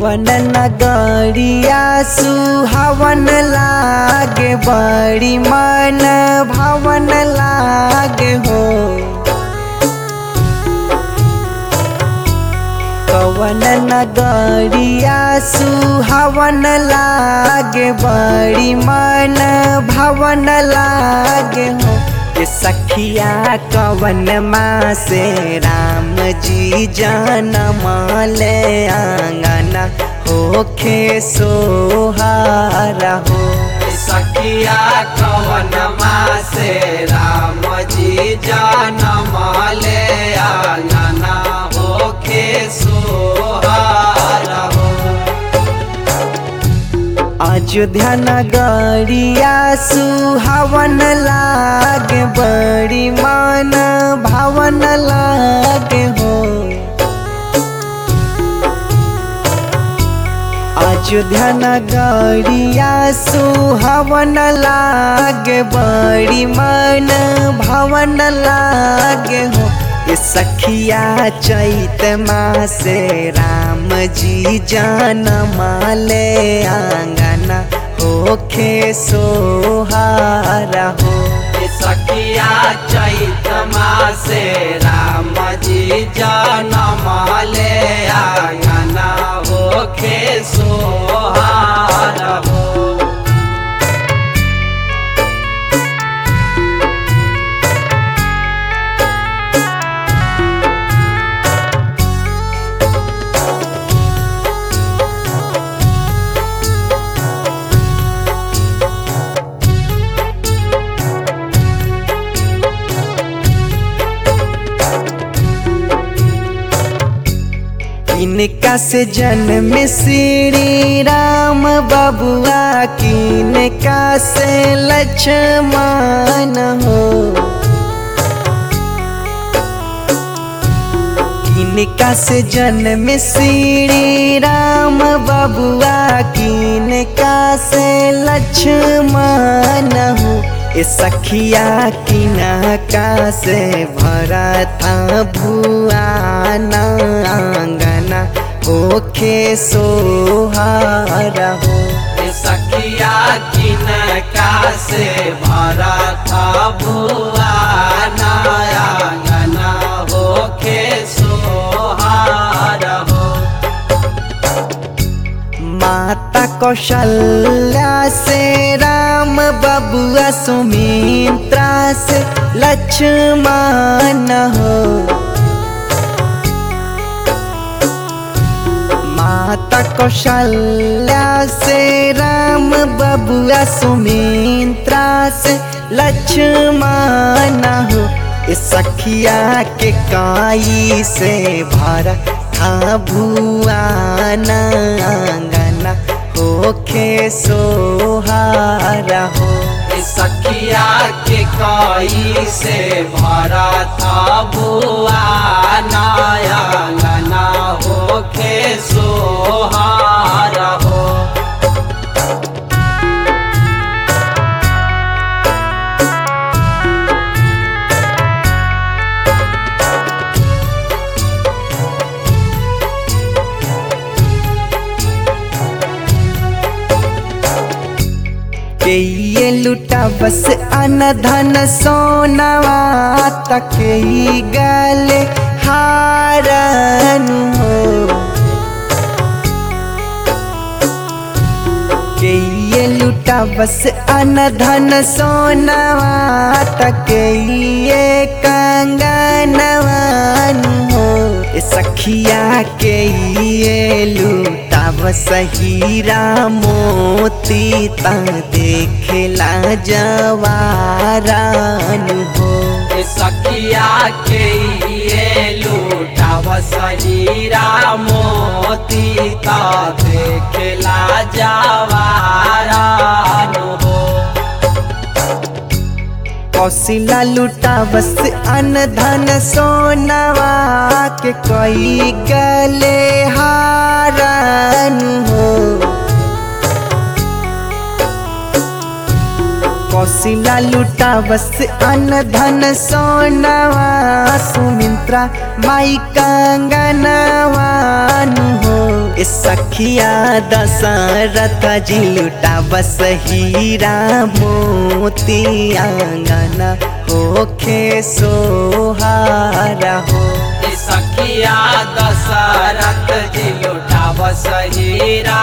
कवन नगरिया सुहावन लागे बड़ी मन भवन लागे हो कवन नगरिया सुहावन लागे बड़ी मन भवन लागे हो ये सखिया कवन माँ से राम जी जनम ले आंगना होखे सोहारा हो सखिया कवन माँ से राम जी जनम ले आंगना होखे सोहारा हो अयोध्या नगरिया सुहावन लागे बड़ी मन भावन लागे हो अयोध्या नगरिया सुहावन लागे बड़ी मन भवन लागे हो ये सखिया चैत माँ से राम जी जनम ले आंगना होखे सोहारा हो सखिया चैत माँ से राम जी जनम ले आंगना होखे सोहारा हो किनका से जन्म श्री राम बबुआ किनका से लक्ष्मण हो किनका से जन्म श्री राम बबुआ किनका से लक्ष्मण हो ए सखिया किनका से भरा था भुआना आंगना ओखे सोहारा हो सखिया किनका से भरा था भुआ नया होखे सोहारा हो माता कौशल्या से राम बबुआ सुमित्रा से लक्ष्मण हो माता कौशल्या से राम बबुआ सुमित्रा से लक्ष्मण हो इस सखिया के काई से भरा था भुआना आंगना होखे सोहारा हो सखिया के काई से भरा था बुआ नया गना होखे सोहारा हो के ये लुटा बस अन धन सोनवा तक ही गले हारन हो के ये लुटा बस अन धन सोनवा तक ये कंगनवन हो ए सखिया के ये लुटा बस हीरा मोती ता देखला जवारान हो सखिया के ये लूटाव सहीरा मोती ता देखला जवारान हो कौशिला लुटा बस अन धन सोनवा के कोई गले हारन हो कौशिला लुटा बस अन धन सोनावा सुमित्रा माई कंगनवान हो ए सखिया दशरथ जी लुटा बस हीरा मोती आंगना होखे सोहारा हो ए सखिया दशरथ जी लुटाव सहीरा